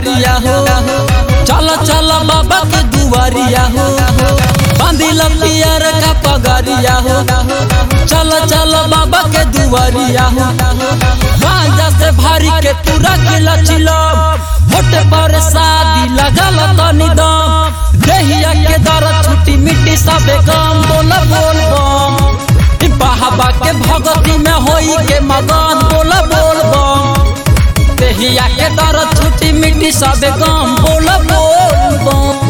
पगरिया हो चल चल बाबा के दुआरिया हो बांधिल पियर का पगरिया हो चल चल बाबा के दुआरिया हो गांजा से भारी के पूरा किला चिलम होट पर शादी लगल तनी दम देहिया के दर छुट्टी मिट्टी सबे गम बोल बोल बम ई बाबा के भगती में होई के मगन बोल बोल बम देहिया के दर छुट्टी मिट्टी सबे गम बोल बोल बम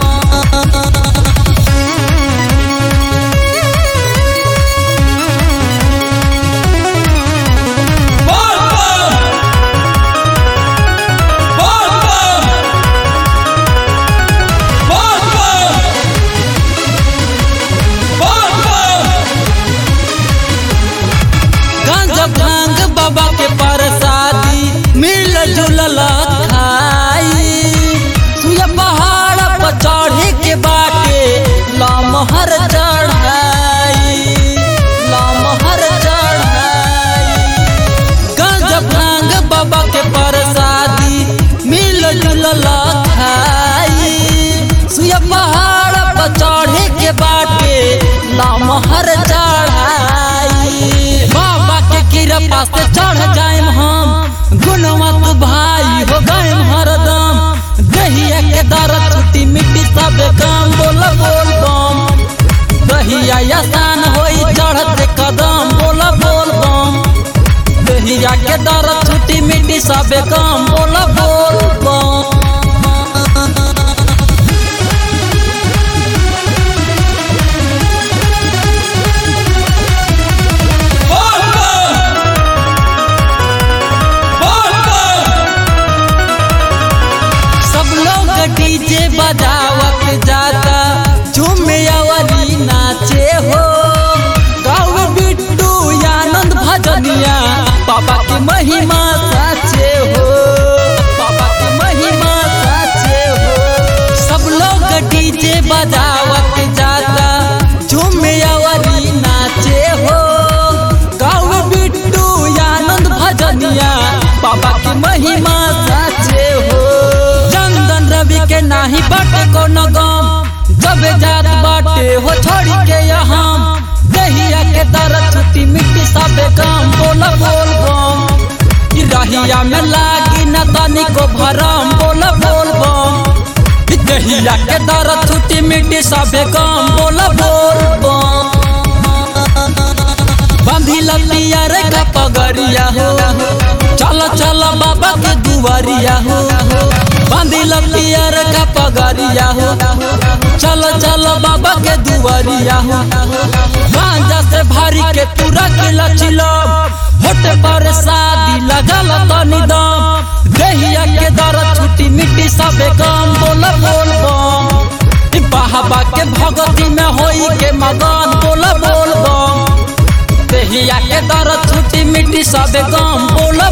गांजा भांग बाबा के प्रसादी मिल जुलल खाई सुया पहाड़ पर चढ़े के बाटे लमहर चढ़ाई लमहर चढ़ाई गांजा भांग बाबा के प्रसादी मिल जुलल खाई सुया पहाड़ पर चढ़े के बाटे लमहर चढ़ाई बाबा के कृपा से चढ़ जाएम हम गुणवत भाई हो गए हरदम दहिया के दर छुट्टी मिट्टी सब काम बोल बोल बम दहिया आसान होई चढ़ते कदम बोल बोल बम दहिया के दर छुट्टी मिट्टी सब काम बोल बोल बम सब लोग डीजे बजावत जाता झूमे अवरी नाचे हो गाँव बिट्टू आनंद भजनिया पापा की महिमा साचे हो पापा की महिमा साचे हो सब लोग डीजे बजावत जाता झूमे अवरी नाचे हो गाँव बिट्टू आनंद भजनिया पापा की महिमा साचे हो चंदन रवि के नाही बाटे कोनो गम जब जात बाटे हो छोड़ी के यहाँ दहिया के दर छुट्टी मिट्टी सबे काम बोल बोल बम ई रहिया में लागी न तनी को भरम बोल बोल बम ई दहिया के दर छुट्टी मिट्टी सबे काम बोल बोल बम बांधिल पियर का पगरिया हो चल चल बाबा के दुआरिया हो बांधिल पियर का पगरिया हो चल चल बाबा के दुआरिया हो गांजा से भारी के पूरा किला चिलम होट पर शादी लगल तनी दम देहिया के दर छुट्टी मिट्टी सबे काम बोल बोल बम ई बाबा के भगती में होई के मगन बोल बोल बम देहिया के दर छुट्टी मिट्टी सबे काम बोल